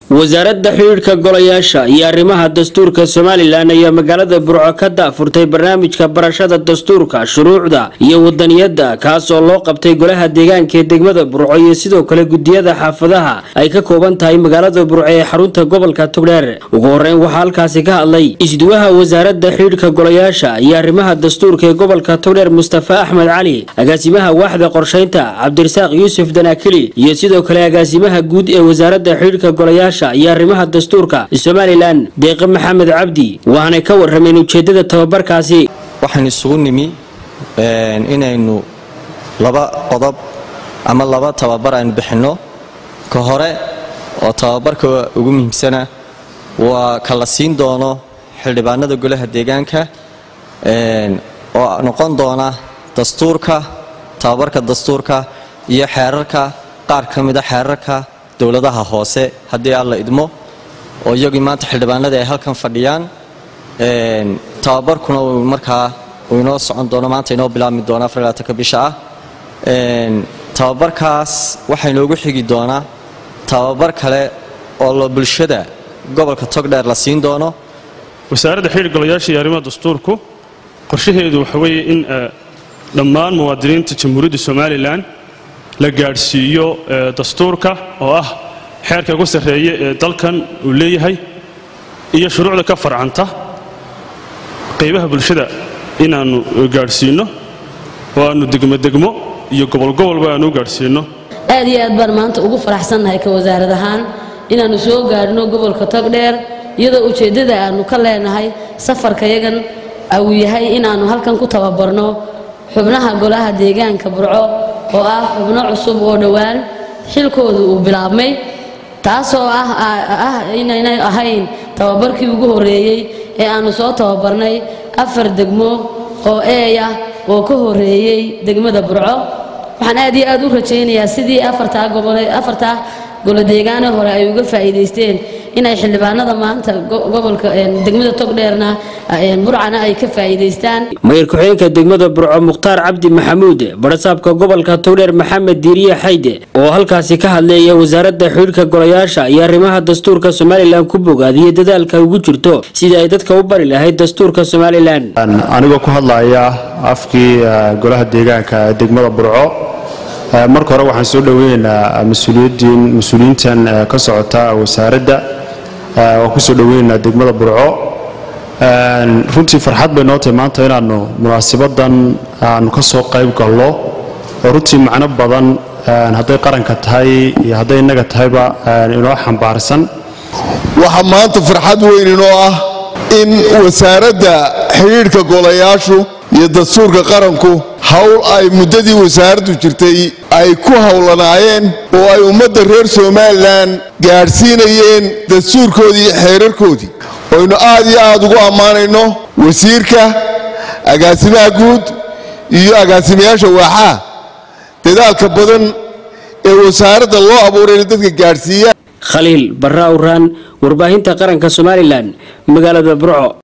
wasaaradda xidhiidhka golayaasha iyo arrimaha dastuurka somalilan ayaa magaalada burco ka daafurtay barnaamijka barashada dastuurka shuruucda iyo wadaniyadda kaas oo loo qabtay golaha deegaanka ee degmada burco iyo sidoo kale gudiyada xaafadaha ay ka kooban tahay magaalada burco ee xarunta gobolka togdheer ugu horeyn waxaa halkaasi ka hadlay isduwaha wasaaradda xidhiidhka golayaasha iyo arrimaha dastuurka ee gobolka togdheer mustafa axmed cali agaasimaha waaxda qorshaynta cabdirasaaq yuusuf danaakili iyo sidoo kale agaasimaha guud ee wasaaradda xidhiidhka golayaasha iyo arrimaha dastuurka somalilan deeqe maxamed cabdi waxaanay ka warameen ujeedada tababarkaasi waxaan isugu nimi inaynu laba qodob ama laba tababar aynu bixinno ka hore oo tababarka ugu muhiimsana waa ka la siin doono xildhibaanada golaha deegaanka oo noqon doona dastuurka tababarka dastuurka iyo xeerarka qaar ka mida xeerarka dowladaha hoose haddii alla idmo oo iyagii maanta xildhibaanada ay halkan fadhiyaan tababarkuna uu markaa uu inoo socon doono maanta inoo bilaabmi doona afarlaatanka bisha ah tababarkaas waxaa inoogu xigi doonaa tababar kale oo lo bulshada gobolka togdheer la siin doono wasaaradda xidhiir golayaasha iyo arrimaha dastuurku qorshaheedu waxa weeye in dhammaan muwaadiniinta jamhuuriyadda somalilan la gaadhsiiyo dastuurka oo ah xeerka ugu sarreeya ee dalkan uu leeyahay iyo shuruucda ka farcanta qaybaha bulshada inaannu gaadhsiinno oo aannu degmodegmo iyo gobolgobolba aannu u gaadhsiinno aad iyo aad baan maanta ugu faraxsannahay ka wasaarad ahaan inaannu soo gaadhno gobolka togdheer iyadoo ujeeddada aannu ka leenahay safarkayagan uu yahay inaannu halkan ku tababarno xubnaha golaha deegaanka burco oo ah xubno cusub oo dhowaan xilkoodu uu bilaabmay taasoo ah inaynay ahayn tababarkii ugu horreeyey ee aannu soo tababarnay afar degmo oo eeya oo ka horreeyey degmada burco waxaan aad iyo aad u rajaynayaa sidii afartaa golodeegaane hore ay uga faa'iidaysteen inay xildhibaanada maanta gobolka degmada togdheerna burcana ay ka faa'iidaystaan mayir ku-xigeenka degmada burco mukhtaar cabdi maxamuud barasaabka gobolka togdheer maxamed diiriye xayde oo halkaasi ka hadleeya wasaaradda xidhiidhka golayaasha iyo arrimaha dastuurka somalilan ku bogaadiyey dadaalka ugu jirto sidii ay dadka u bari lahayd dastuurka somalilan anigoo ku hadlaya afkii golaha deegaanka degmada burco marka hore waxaan soo dhoweynaynaa mas-uuliyiintan ka socota wasaaradda waan kusoo dhoweynaynaa degmada burco runtii farxad bay noo tahay maanta inaannu munaasabadan aanu ka soo qayb gallo oo runtii macno badan hadday qaranka tahay iyo hadday innaga tahayba inoo xambaarsan waxaa maanta farxad weyn inoo ah in wasaaradda xidhiidhka golayaashu iyo dastuurka qaranku howl ay muddadii wasaaraddu jirtay ay ku howlanaayeen oo ay ummadda reer somalilan gaadhsiinayeen dastuurkoodii iyo xeerarkoodii oynu aad iyo aad ugu ammaanayno wasiirka agaasimaha guud iyo agaasimayaasha waaxaha dadaalka badan ee wasaaradda loo abuuray inay dadka gaadhsiiyaan khaliil barra awraan warbaahinta qaranka somalilan magaalada burco